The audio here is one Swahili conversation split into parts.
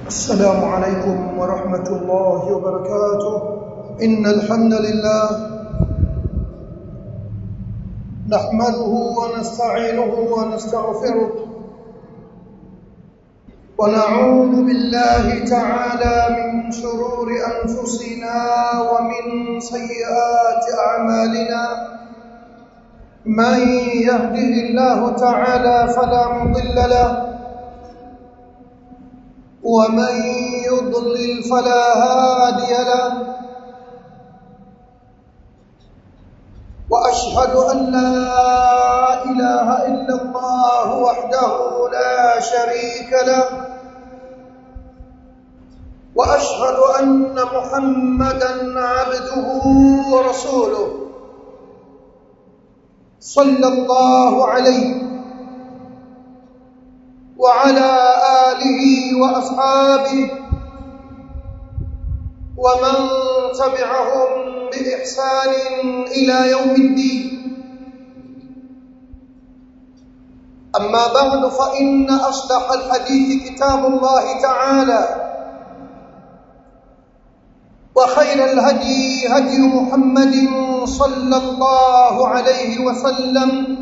السلام عليكم ورحمة الله وبركاته إن الحمد لله نحمده ونستعينه ونستغفره ونعوذ بالله تعالى من شرور أنفسنا ومن سيئات أعمالنا من يهده الله تعالى فلا مضل له ومن يضلل فلا هادي له واشهد ان لا اله الا الله وحده لا شريك له واشهد ان محمدا عبده ورسوله صلى الله عليه وعلى آله وأصحابه ومن تبعهم بإحسان إلى يوم الدين أما بعد فإن أصدق الحديث كتاب الله تعالى وخير الهدي هدي محمد صلى الله عليه وسلم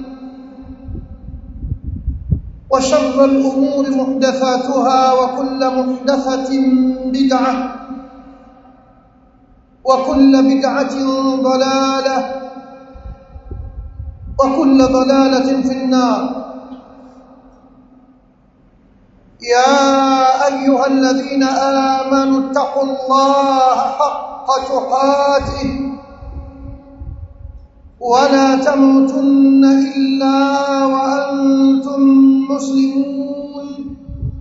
وشر الأمور محدثاتها وكل محدثة بدعة وكل بدعة ضلالة وكل ضلالة في النار يا أيها الذين آمنوا اتقوا الله حق تقاته ولا تموتن إلا وأنتم مسلمون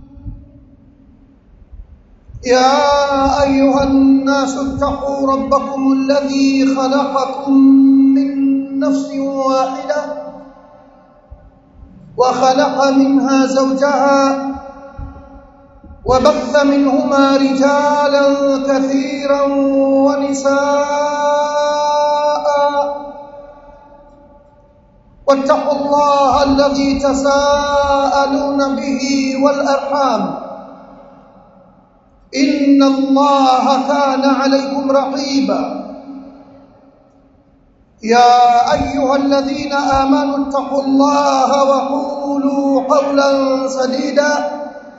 يا أيها الناس اتقوا ربكم الذي خلقكم من نفس واحدة وخلق منها زوجها وبث منهما رجالا كثيرا ونساء واتقوا الله الذي تساءلون به والأرحام إن الله كان عليكم رقيبا يا أيها الذين آمنوا اتقوا الله وقولوا قولا سديدا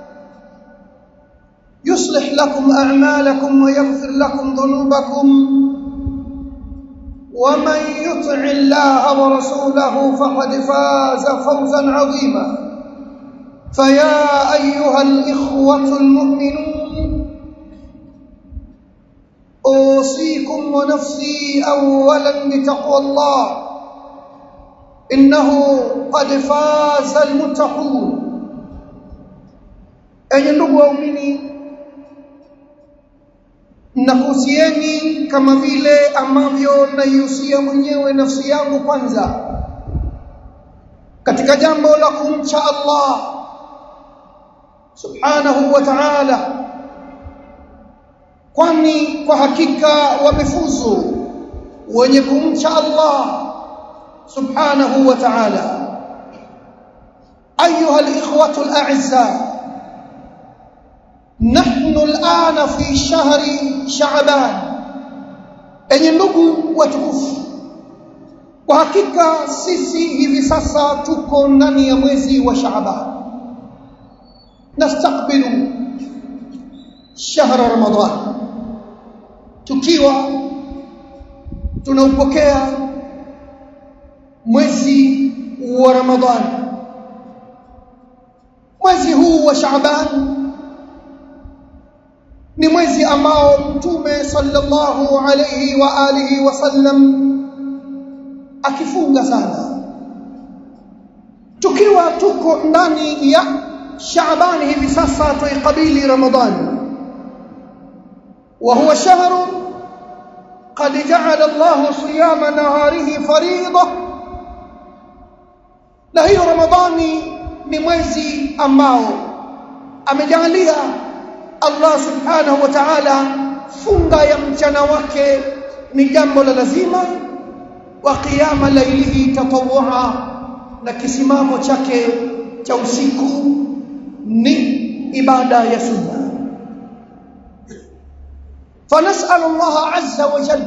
يصلح لكم أعمالكم ويغفر لكم ذنوبكم ومن يطع الله ورسوله فقد فاز فوزا عظيما فيا ايها الاخوه المؤمنون اوصيكم ونفسي اولا بتقوى الله انه قد فاز المتقون enye ndugu waumini nakuhusieni kama vile ambavyo naihusia mwenyewe nafsi yangu kwanza katika jambo la kumcha Allah subhanahu wa ta'ala kwani kwa hakika wamefuzu wenye kumcha Allah subhanahu wa ta'ala ayuha alikhwatu al'azza nahnu al'ana fi shahri sha'ban enye ndugu watukufu kwa hakika sisi hivi sasa tuko ndani ya mwezi wa sha'ban nastakbilu shahra ramadan tukiwa tunaupokea mwezi wa ramadhan mwezi huu wa sha'ban ni mwezi ambao mtume sallallahu alayhi wa alihi wasallam akifunga sana tukiwa tuko ndani ya Shaaban hivi sasa tuikabili Ramadhan wa huwa shahr qad ja'ala Allah siyama naharihi fariida na hiyo Ramadhani ni mwezi ambao amejalia Allah subhanahu wa ta'ala funga ya mchana wake ni jambo la lazima wa qiyama lailihi tatawwa na kisimamo chake cha usiku ni ibada ya sunna فنسأل الله عز وجل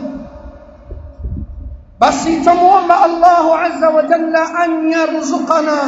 بس تموم الله عز وجل أن يرزقنا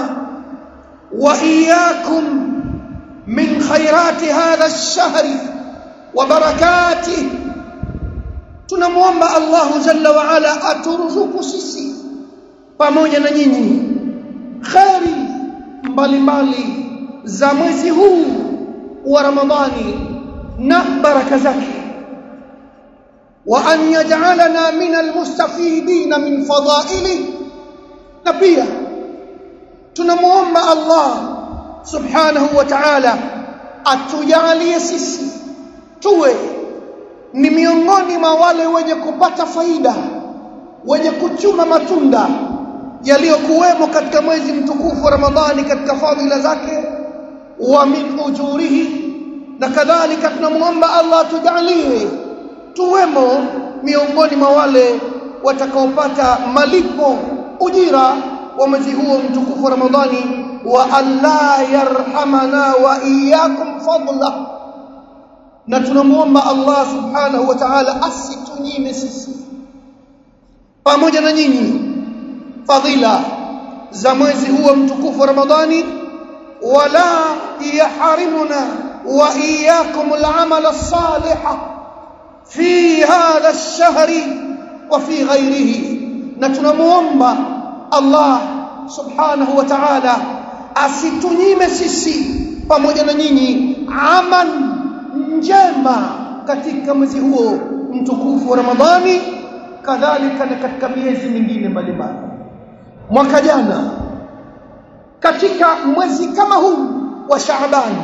وإياكم من خيرات هذا الشهر وبركاته tunamwomba Allahu Jalla wa Ala aturuzuku sisi pamoja na nyinyi kheri mbalimbali za mwezi huu wa Ramadhani na baraka zake wa an yaj'alana min almustafidin min fadaili na pia tunamuomba Allah subhanahu wa ta'ala atujalie sisi tuwe ni miongoni mwa wale wenye kupata faida wenye kuchuma matunda yaliyokuwemo katika mwezi mtukufu wa Ramadhani katika fadhila zake wa min ujurihi na kadhalika tunamuomba Allah tujalie tuwemo miongoni mwa wale watakaopata malipo ujira wa mwezi huo mtukufu wa Ramadhani wa Allah yarhamana wa iyyakum fadla na tunamuomba Allah subhanahu wa ta'ala asitunyime sisi pamoja na nyinyi fadhila za mwezi huo mtukufu wa Ramadhani wala yahrimuna wa iyyakum al-amal as-salih fi hadha ash-shahri wa fi ghayrihi na tunamuomba Allah subhanahu wa ta'ala asitunyime sisi pamoja na nyinyi amal njema katika mwezi huo mtukufu wa Ramadhani kadhalika na katika miezi mingine mbalimbali mwaka jana katika mwezi kama huu wa Shaaban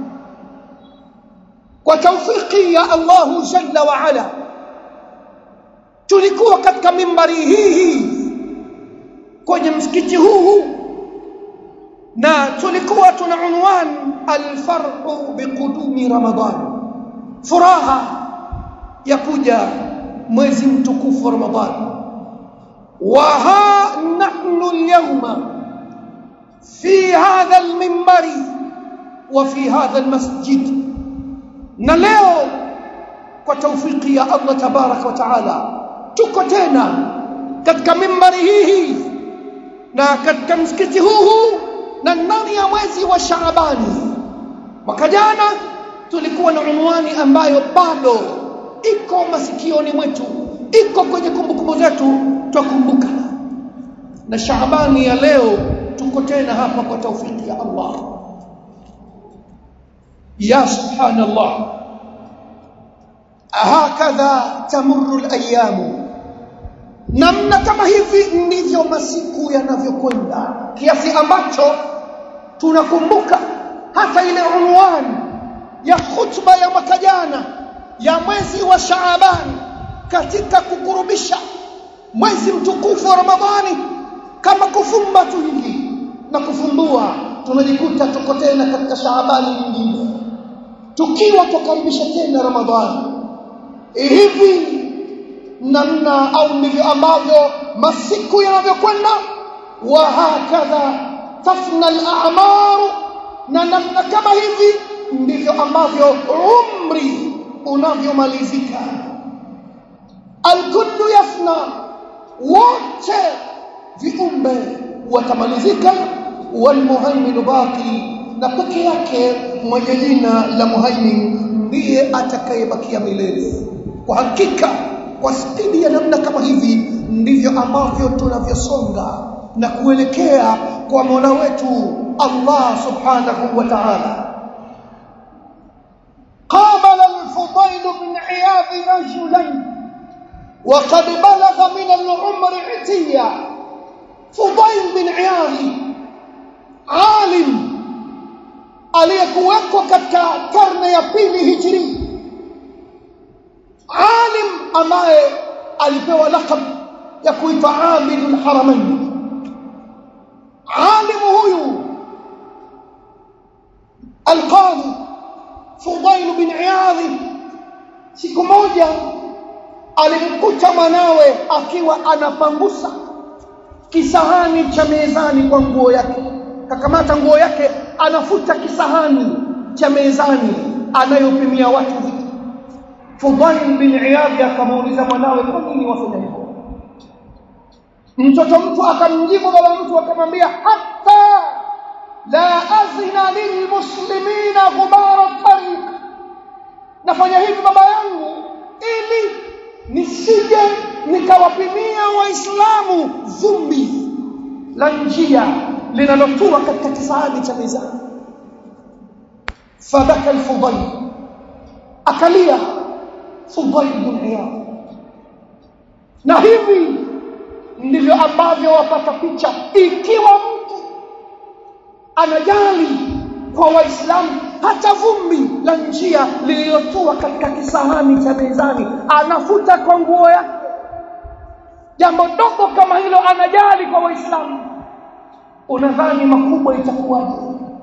kwa taufiki ya Allahu Jalla wa Ala tulikuwa katika mimbari hii hii kwenye msikiti huu huu na tulikuwa tuna unwan alfarhu biqudumi Ramadhan furaha ya kuja mwezi mtukufu wa Ramadhani wa ha nahnu alyawma fi hadha alminbari wa fi hadha almasjid na leo kwa taufiki ya Allah tabarak wa taala tuko tena katika mimbari hii hii na katika msikiti huu huu na ndani ya mwezi wa Shaabani mwaka jana tulikuwa na unwani ambayo bado iko masikioni mwetu iko kwenye kumbukumbu zetu twakumbuka na Shaabani ya leo tuko tena hapa kwa taufiki ya Allah ya subhanallah hakadha tamurru alayamu namna kama hivi ndivyo masiku yanavyokwenda kiasi ambacho tunakumbuka hata ile unwani ya khutba ya mwaka jana ya mwezi wa Shaaban katika kukurubisha mwezi mtukufu wa Ramadhani kama kufumba tu hivi na kufumbua tunajikuta tuko tena katika Shaabani nyingine tukiwa tukaribisha tena Ramadhani hivi namna au ndivyo ambavyo masiku yanavyokwenda wa hakadha tafna al-a'mar na namna kama hivi ndivyo ambavyo umri unavyomalizika alkullu yafna wote viumbe watamalizika walmuhaiminu baqi na peke yake mwenye jina la muhaimin ndiye atakayebakia milele kwa hakika kwa spidi ya namna kama hivi ndivyo ambavyo tunavyosonga na kuelekea kwa Mola wetu Allah subhanahu wa ta'ala قابل الفضيل بن عياض رجلا وقد بلغ من العمر عتيا فضيل بن عياض عالم aliyekuwekwa katika karne ya pili hijri alim ambaye alipewa lakab ya kuitwa amilul haramain alimu huyu alqadhi Fudail bin Iyadh siku moja alimkuta mwanawe akiwa anapangusa kisahani cha mezani kwa nguo yake kakamata nguo yake anafuta kisahani cha mezani anayopimia watu vitu Fudail bin Iyad akamuuliza mwanawe kwa nini wafanya hivyo mtoto mtu akamjibu baba mtu akamwambia hatta la azina lilmuslimina ghubara tariq nafanya hivi baba yangu ili nisije nikawapimia waislamu vumbi la njia linalotua katika kisahani cha mizani fabaka alfudayl akalia fudayl bin iyad na hivi ndivyo ambavyo wapata picha ikiwa mtu anajali kwa waislamu hata vumbi la njia lililotua katika kisahani cha mezani anafuta kwa nguo yake jambo dogo kama hilo anajali kwa waislamu unadhani makubwa itakuwaje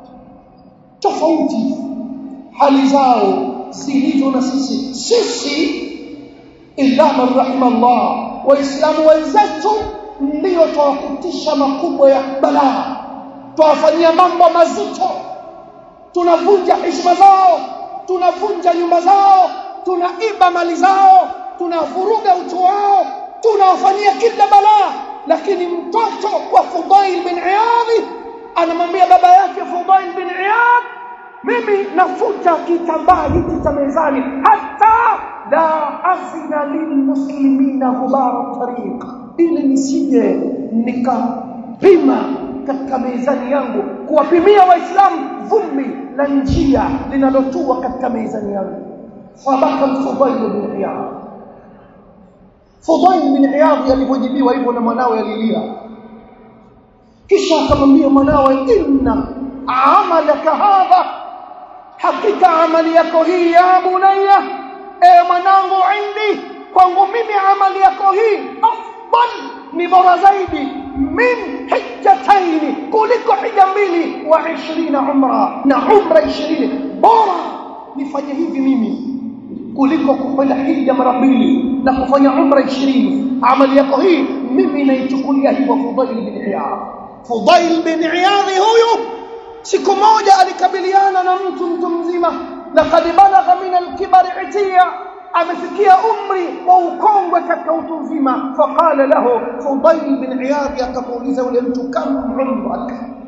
tofauti hali zao zilivyo na sisi sisi illa man rahimallah waislamu wenzetu ndio twawakutisha makubwa ya balaa twawafanyia mambo mazito tunavunja heshima zao tunavunja nyumba zao tunaiba mali zao tunavuruga utu wao tunawafanyia kila balaa lakini mtoto wa Fudail bin Iyad anamwambia baba yake Fudail bin Iyad mimi nafuta kitambaa hiki cha mezani hata la azina lilmuslimina ghubara tariq ili nisije nikapima katika mezani yangu kuwapimia waislamu vumbi la njia linalotua katika mezani yangu fabaka Fudail bin Iyad Fudail bin Iyad alipojibiwa hivyo na mwanawe alilia kisha akamwambia mwanawe inna amalaka hadha hakika amali yako hii ya bunayya e mwanangu indi kwangu mimi amali yako hii afdal ni bora zaidi min hijjataini kuliko hija mbili wa 20 umra na umra 20 bora nifanye hivi mimi kuliko kufanya hija mara mbili na kufanya umra 20 amali yako hii mimi naichukulia hivyo Fudail bin Iyad Fudail bin Iyad huyu siku moja alikabiliana na mtu mtu mzima laqad balagha min al-kibari itiya amefikia umri wa ukongwe katika utu uzima faqala lahu Fudail bin Iyad akamuuliza yule mtu kam umrak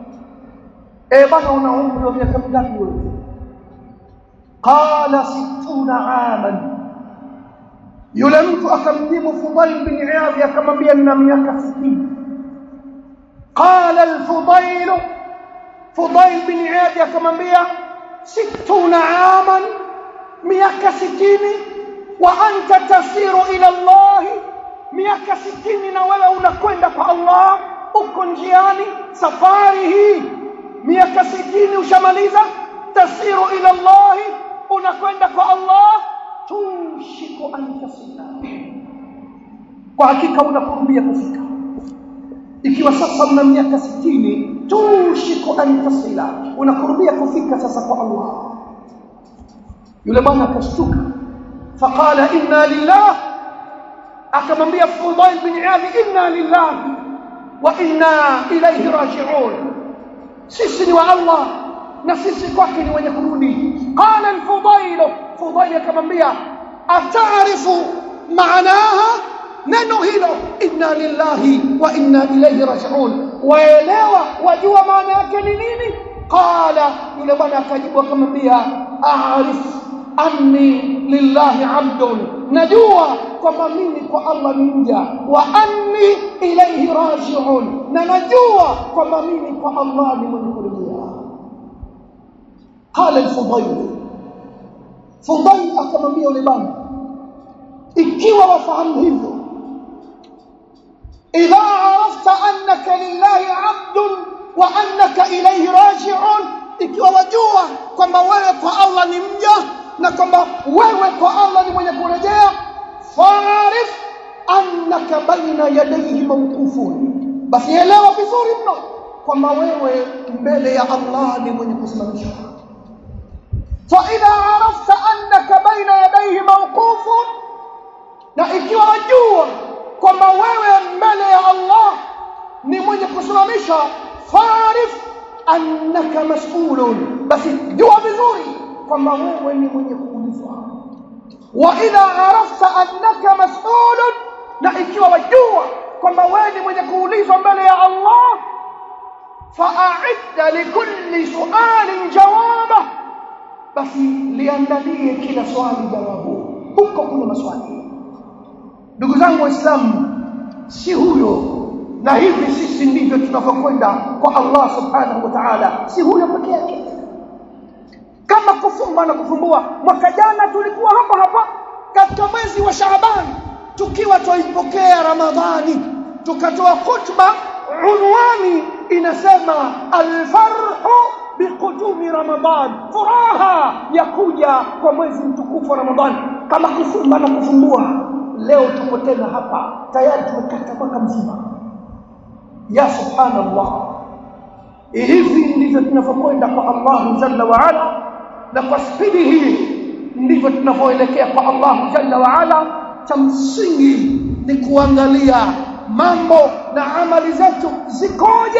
eh bana una umri wa miaka mingapi wewe qala 60 aman yule mtu akamjibu Fudail bin Iyad akamwambia nina miaka 60 qala al-Fudail Fudail bin Iyad akamwambia 60 aman miaka 60 wa anta tasiru ila Allah miaka 60 na wewe unakwenda kwa Allah uko njiani safari hii miaka 60 ushamaliza tasiru ila Allah unakwenda kwa Allah tushiku an tasila kwa hakika unakurubia kufika ikiwa sasa mna miaka 60 tushiku an tasila unakurubia kufika sasa kwa Allah yule bwana akashtuka faqala inna lillah akamwambia Fudail bin Iyad inna lillah wa inna ilayhi raji'un sisi ni wa Allah na sisi kwake ni wenye kurudi qala al-Fudail Fudail akamwambia ataarifu maanaha neno hilo inna lillahi wa inna ilayhi raji'un waelewa wajua maana yake ni nini qala yule bwana akajibu akamwambia a'rif anni lillahi abdun najua kwamba mimi kwa Allah ni mja wa anni ilayhi raji'un na najua kwamba mimi kwa Allah ni mwenye kurejea qala al-Fudayl Fudayl akamwambia yule bwana ikiwa wafahamu hivyo idha arafta annaka lillahi abdun wa annaka ilayhi raji'un ikiwa wajua kwamba wewe kwa Allah ni mja na kwamba wewe kwa Allah ni mwenye kurejea faarif annaka baina yadayhi mawqufun basi elewa vizuri mno kwamba wewe mbele ya Allah ni mwenye kusimamishwa fa idha arafta annaka baina yadayhi mawqufun na ikiwa wajua kwamba wewe mbele ya Allah ni mwenye kusimamishwa faarif annaka mas'ulun basi jua vizuri kwamba wewe ni mwenye kuulizwa wa idha arafta annaka mas'ulun na ikiwa wajua kwamba wewe ni mwenye kuulizwa mbele ya Allah fa'idda likulli su'alin jawaba basi liandalie kila swali jawabu huko kuna maswali ndugu zangu waislamu si huyo na hivi sisi ndivyo tunavyokwenda kwa Allah subhanahu wa ta'ala si huyo peke yake kama kufumba na kufumbua mwaka jana tulikuwa hapa hapa katika mwezi wa Shaaban tukiwa twaipokea Ramadhani tukatoa khutba unwani inasema alfarhu biqudumi Ramadhan furaha ya kuja kwa mwezi mtukufu wa Ramadhani kama kufumba na kufumbua leo tuko tena hapa tayari tumekata mwaka mzima ya subhanallah hivi ndivyo tunavyokwenda kwa Allah jalla wa ala na kwa spidi hii ndivyo tunavyoelekea kwa Allah jalla wa ala cha msingi ni kuangalia mambo na amali zetu zikoje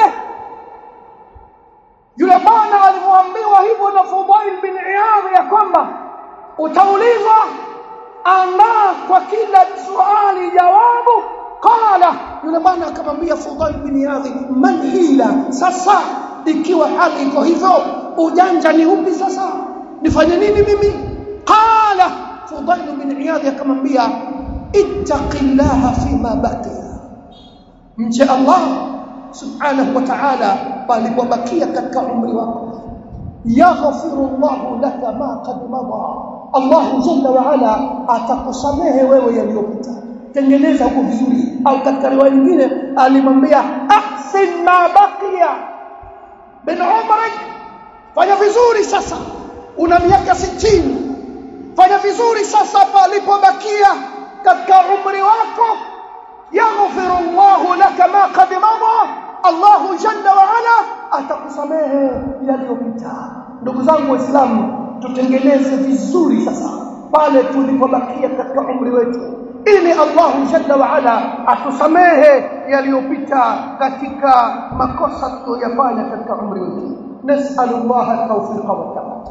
yule bwana alivyoambiwa hivyo na Fudail bin Iyadh ya kwamba utaulizwa andaa kwa kila swali jawabu qala yule bwana akamwambia Fudail bin Iyadh man hila sasa ikiwa hali iko hivyo ujanja ni upi sasa nifanye nini mimi qala Fudail bin Iyadh akamwambia ittaqillaha fima baqiya mche Allah subhanahu wa ta'ala palipobakia katika umri wako yaghfiru Allahu laka ma qad mada Allah jalla wa ala atakusamehe wewe yaliyopita tengeneza huko vizuri au katika riwaya nyingine alimwambia ahsin ma baqiya bin umrik fanya vizuri sasa una miaka 60 fanya vizuri sasa palipobakia katika umri wako yaghfiru Allahu laka ma qad mada Allahu jalla wa ala atakusamehe yaliyopita ndugu zangu waislamu tutengeneze vizuri sasa pale tulipobakia katika umri wetu ili Allahu jalla wa ala atusamehe yaliyopita katika makosa tuliyofanya katika umri wetu nas'alullah at-tawfiq wa thabat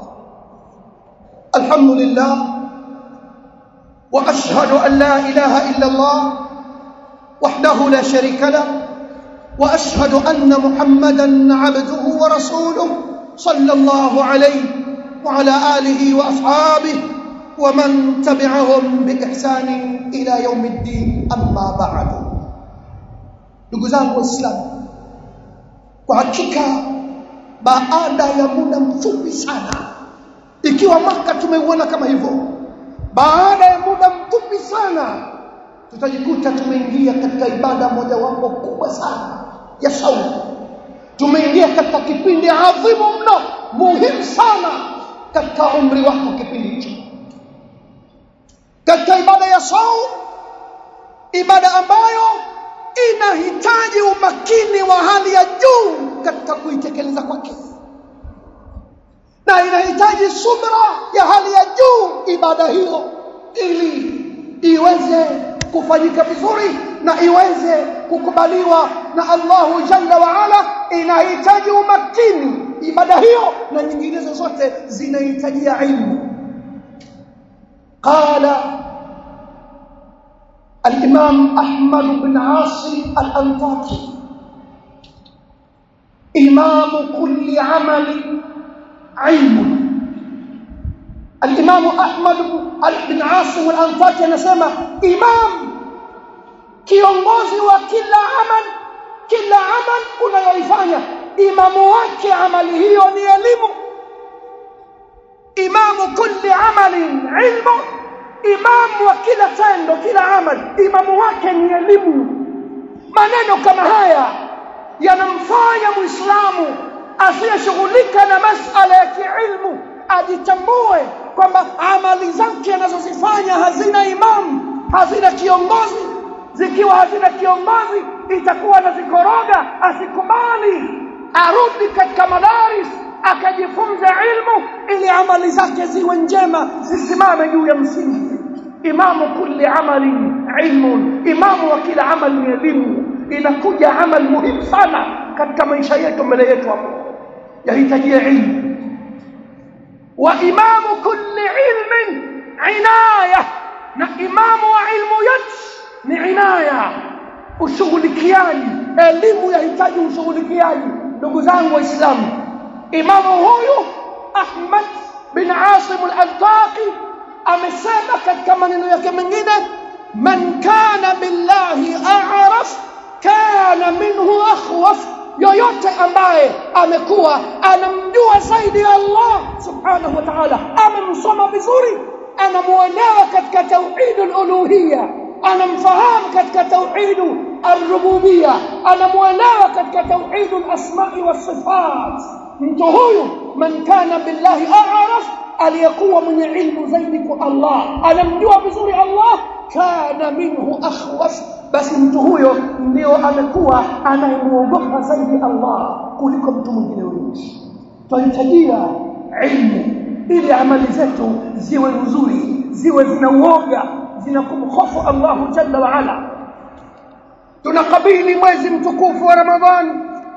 alhamdulillah wa ashhadu an la ilaha illa Allah wahdahu la sharika lahu واشهد ان محمدا عبده ورسوله صلى الله عليه وعلى اله واصحابه ومن تبعهم باحسان الى يوم الدين اما بعد ndugu zangu waislamu kwa hakika baada ya muda mfupi sana ikiwa maka tumeuona kama hivyo baada ya muda mfupi sana tutajikuta tumeingia katika ibada mojawapo kubwa sana ya saumu tumeingia katika kipindi adhimu mno muhimu sana katika umri wako kipindi hicho katika ibada ya saumu ibada ambayo inahitaji umakini wa hali ya juu katika kuitekeleza kwake na inahitaji subra ya hali ya juu ibada hiyo ili iweze kufanyika vizuri na iweze kukubaliwa na Allahu Jalla wa Ala inahitaji umakini ibada hiyo na nyinginezo zote zinahitajia ilmu qala الإمام أحمد بن عاصم الأنطاكي إمام كل عمل علم الإمام أحمد بن عاصم الأنطاكي anasema imam kiongozi wa kila amal kila amal unayoifanya imamu wake amali hiyo ni elimu imamu kulli amalin ilmu imamu wa kila tendo kila amal imamu wake ni elimu maneno kama haya yanamfanya muislamu asiyeshughulika na masala ya kiilmu ajitambue kwamba amali zake anazozifanya hazina imamu hazina kiongozi zikiwa hazina kiongozi itakuwa na zikoroga asikubali arudi katika madaris akajifunza ilmu ili amali zake ziwe njema zisimame juu ya msingi imamu kulli amali ilmun imamu wa kila amali ni elimu inakuja amali muhimu sana katika maisha yetu mbele yetu hapo yahitajia ilmu wa imamu kulli ilmin inaya imamu wa ilmu yote ni inaya ushughulikiaji elimu yahitaji ushughulikiaji ndugu zangu waislamu imamu huyu ahmad bin asim al-antaqi amesema katika maneno yake mengine man kana billahi a'raf kana minhu akhwaf yoyote ambaye amekuwa anamjua zaidi Allah subhanahu wa ta'ala amemsoma vizuri anamuelewa katika tauhidul uluhiyya anamfahamu katika tauhidu ar-rububiyya anamuelewa katika tauhidul asma'i was sifat mtu huyu man kana billahi a'raf aliyekuwa mwenye ilmu zaidi kwa Allah anamjua vizuri Allah kana minhu akhwas basi mtu huyo ndio amekuwa anayemuogopa zaidi Allah kuliko mtu mwingine yoyote tunahitajia ilmu ili amali zetu ziwe nzuri ziwe zina uoga zina kumhofu Allah jalla wa ala tunakabili mwezi mtukufu wa Ramadhani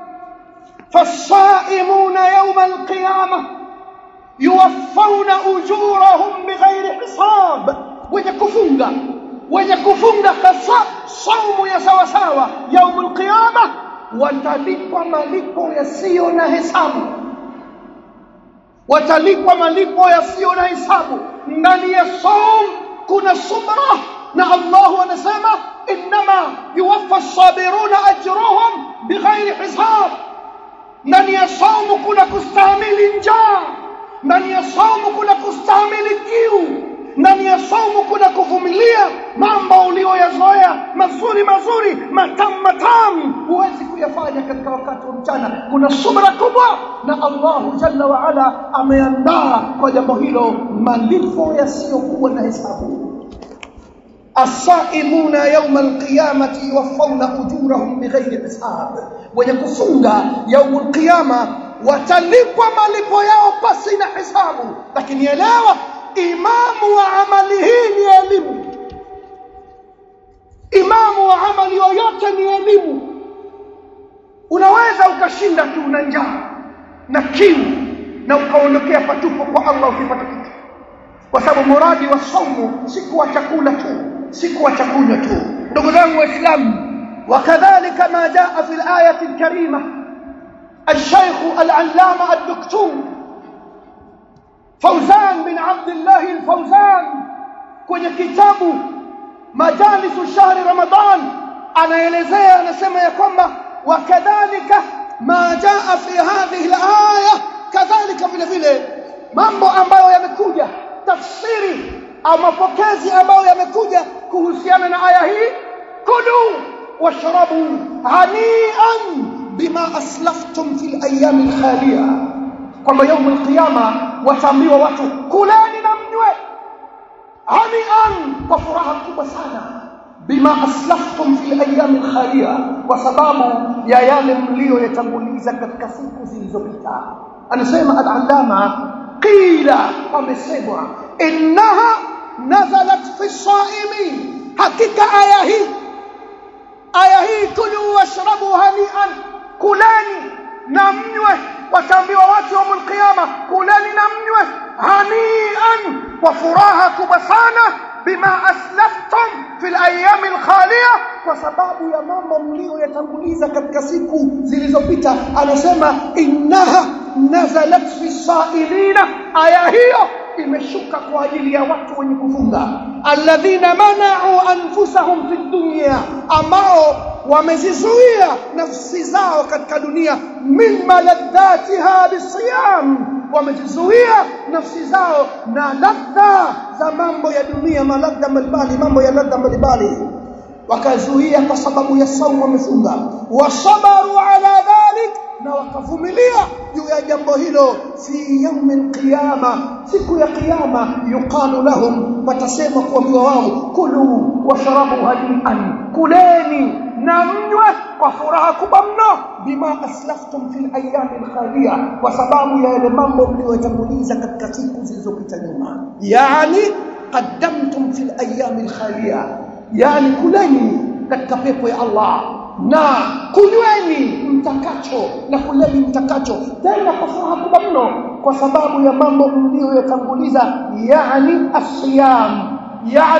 فالصائمون يوم القيامه yuwaffawna ujurahum bighairi hisab wenye kufunga wenye kufunga hasa saumu ya sawa sawa yaumul qiyama watalipwa malipo yasiyo na hesabu watalipwa malipo yasiyo na hesabu ndani ya saum kuna subra na Allah anasema inma yuwaffa as-sabiruna ajruhum bighairi hisab ndani ya saumu kuna kustahimili njaa ndani ya saumu kuna kustahimili kiu ndani ya saumu kuna kuvumilia mambo uliyoyazoea mazuri mazuri matamu matamu huwezi kuyafanya katika wakati wa mchana kuna subra kubwa na Allahu jalla wa ala ameandaa kwa jambo hilo malipo yasiyokuwa na hesabu الصائمون يوم القيامة يوفون أجورهم بغير حساب wenye kufunga yaumul qiyama watalipwa malipo yao pasi na hisabu lakini elewa imamu wa amali hii ni elimu imamu wa amali yoyote ni elimu unaweza ukashinda tu na njaa na kiu na ukaondokea patupo kwa Allah ukipata kitu kwa sababu muradi wa saumu si kuwa chakula tu si kuwa chakunywa tu ndugu zangu waislamu وكذلك ما جاء في الآية الكريمة الشيخ العلامة الدكتور فوزان بن عبد الله الفوزان kwenye kitabu majalisu shahri ramadan anaelezea anasema ya kwamba wakadhalika ma jaa fi hadhihi alaya kadhalika vile vile mambo ambayo yamekuja tafsiri au mapokezi ambayo yamekuja kuhusiana na aya hii kulu washrabu hanian bima aslaftum fil ayami alkhaliya kwamba yaumu alqiyama wataambiwa watu kuleni na mnywe hanian kwa furaha kubwa sana bima aslaftum fil ayami alkhaliya kwa sababu ya yale mlioyatanguliza katika siku zilizopita anasema al-allama qila amesemwa innaha nazalat fi saimin hakika aya hii aya hii kulu washrabu hanian kuleni na mnywe wataambiwa watu wa qiyama kuleni na mnywe hanian kwa furaha kubwa sana bima aslaftum fil ayami alkhaliya kwa sababu ya mambo mlioyatanguliza katika siku zilizopita anasema innaha nazalat fi sailina aya hiyo imeshuka kwa ajili ya watu wenye kufunga alladhina mana'u anfusahum fi dunya ambao wamezizuia nafsi zao katika dunia min maladhatiha bisiyam wamezizuia nafsi zao na ladha za mambo ya dunia maladha mbalimbali mambo ya ladha mbalimbali wakazuia kwa sababu ya saumu wamefunga wasabaru ala dhalik na wakavumilia juu ya jambo hilo fi yaumi alqiyama siku ya kiyama yuqalu lahum watasema kuambiwa wao kulu washrabu hanian kuleni na mnywe kwa furaha kubwa mno bima aslaftum fil ayami alkhaliya kwa sababu ya yale mambo mliyotanguliza katika siku zilizopita nyuma yani qaddamtum fil ayami alkhaliya yani kuleni katika pepo ya Allah na kunyweni mtakacho na kuleni mtakacho tena kwa furaha kubwa mno kwa sababu ya mambo mliyoyatanguliza yani asiyam yani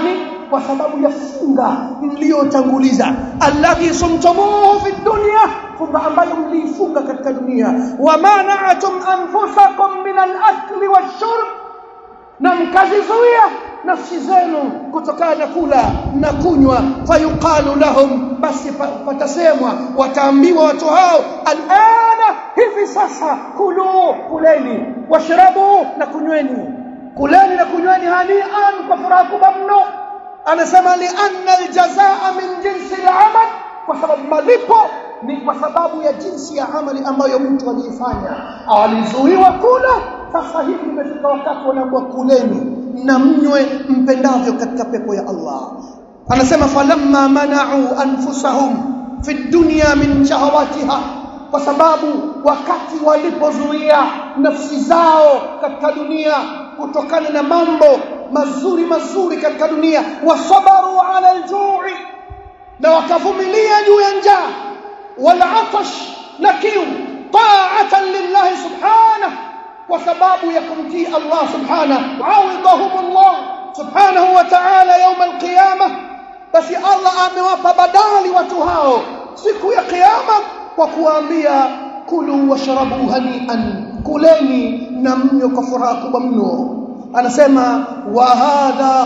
kwa sababu ya funga mliotanguliza alladhi sumtumuhu fi dunya funga ambayo mliifunga katika dunia wa mana'atum anfusakum min al-akli wash-shurb na mkazizuia nafsi zenu kutokana na kula na kunywa fayuqalu lahum basi patasemwa wataambiwa watu hao alana hivi sasa kulu kuleni washrabu na kunyweni kuleni na kunyweni hanian kwa furaha kubwa mno anasema li anna aljazaa min jinsi al-amal kwa sababu malipo ni kwa sababu ya jinsi ya amali ambayo mtu aliifanya alizuiwa kula sasa hivi imefika wakati wanaambiwa kuleni na mnywe mpendavyo katika pepo ya Allah anasema falamma mana'u anfusahum fi dunya min shahawatiha kwa sababu wakati walipozuia nafsi zao katika dunia kutokana na mambo mazuri mazuri katika dunia wasabaru ala aljui na wakavumilia juu ya njaa wal atash na kiu ta'atan lillahi subhanahu kwa sababu ya kumtii Allah subhanahu awidahumullah subhanahu wa ta'ala يوم القيامه basi Allah amewapa badali watu hao siku ya kiyama kwa kuambia kulu washrabu hanian kuleni na mnywe kwa furaha kubwa mno anasema wa hadha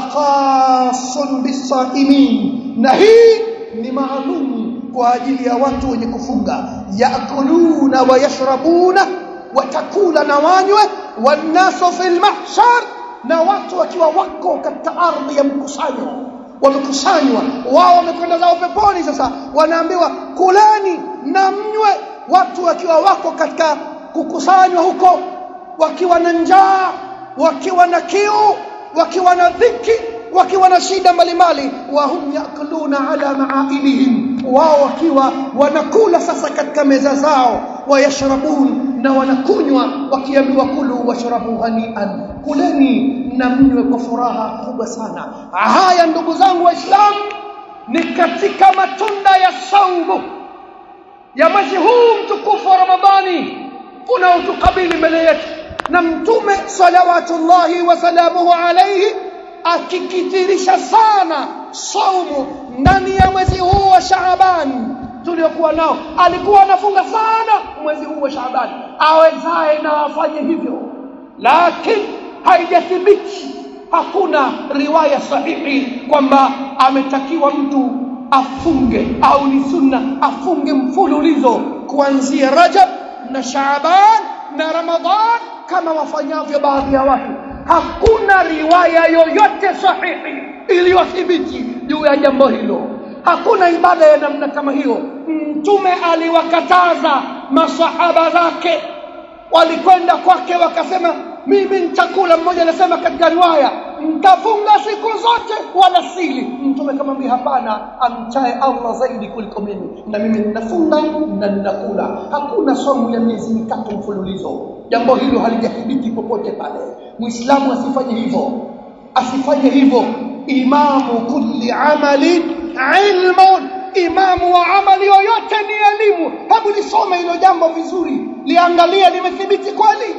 khasun bisaimin na hii ni maalum kwa ajili ya watu wenye kufunga yakuluna wa yashrabuna watakula na wanywe wanasu fil mahshar na watu wakiwa wako katika ardhi ya mkusanyo wamekusanywa wao wamekwenda zao peponi sasa wanaambiwa kuleni na mnywe watu wakiwa wako katika kukusanywa huko wakiwa na njaa wakiwa na kiu wakiwa na dhiki wakiwa na shida mbalimbali wa hum yakuluna ala maailihim wao wakiwa wanakula sasa katika meza zao wayashrabun na wanakunywa wakiambiwa kulu washrabu hanian kuleni na mnywe kwa furaha kubwa sana haya ndugu zangu waislamu ni katika matunda ya saumu ya mwezi huu mtukufu wa ramadhani unaotukabili mbele yetu na mtume salawatullahi wasalamuhu alaihi akikithirisha sana saumu ndani ya mwezi huu wa Shaaban tuliokuwa nao alikuwa anafunga sana mwezi huu wa Shaaban awezaye na afanye hivyo lakini haijathibiti hakuna riwaya sahihi kwamba ametakiwa mtu afunge au ni sunna afunge mfululizo kuanzia Rajab na Shaaban na Ramadhan kama wafanyavyo baadhi ya watu hakuna riwaya yoyote sahihi iliyothibiti juu ya jambo hilo hakuna ibada ya namna kama hiyo mtume aliwakataza masahaba zake walikwenda kwake wakasema mimi nitakula mmoja anasema katika riwaya mtafunga siku zote wala sili mtume kamwambia hapana amchae Allah zaidi kuliko mimi na mimi ninafunga na ninakula hakuna somo ya miezi mitatu mfululizo jambo hilo halijathibiti popote pale muislamu asifanye hivyo asifanye hivyo imamu kulli amalin ilmun imamu wa amali yoyote ni elimu hebu lisome hilo jambo vizuri liangalie limethibiti kweli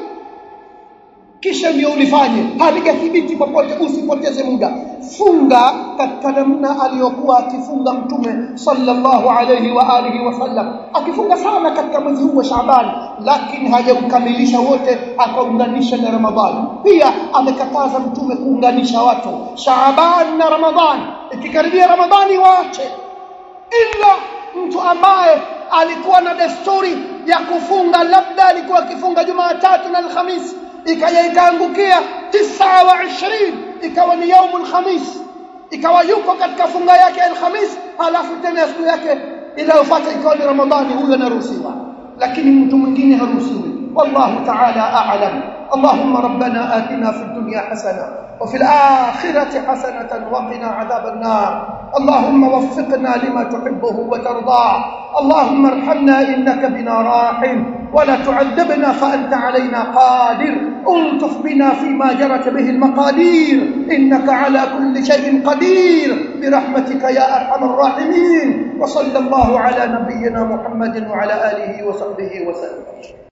kisha ndio ulifanye halijathibiti popote usipoteze muda funga katika namna aliyokuwa akifunga mtume sallallahu alayhi wa alihi wasallam akifunga sana katika mwezi huu wa Shaaban lakini hajaukamilisha wote akaunganisha na Ramadhani pia amekataza mtume kuunganisha watu Shaaban na Ramadhani ikikaribia Ramadhani waache ila mtu ambaye alikuwa na desturi ya kufunga labda alikuwa akifunga Jumatatu na Alhamisi ikaja ikaangukia tisa wa ishirini ikawa ni yaumul khamis ikawa yuko katika funga yake alhamis halafu tena siku yake inayofuata ikawa ni ramadhani huyo anaruhusiwa lakini mtu mwingine haruhusiwi wallahu ta'ala a'lam اللهم ربنا آتنا في الدنيا حسنة وفي الآخرة حسنة وقنا عذاب النار اللهم وفقنا لما تحبه وترضاه اللهم ارحمنا إنك بنا راحم ولا تعذبنا فأنت علينا قادر الطف بنا فيما جرت به المقادير إنك على كل شيء قدير برحمتك يا أرحم الراحمين وصلى الله على نبينا محمد وعلى آله وصحبه وسلم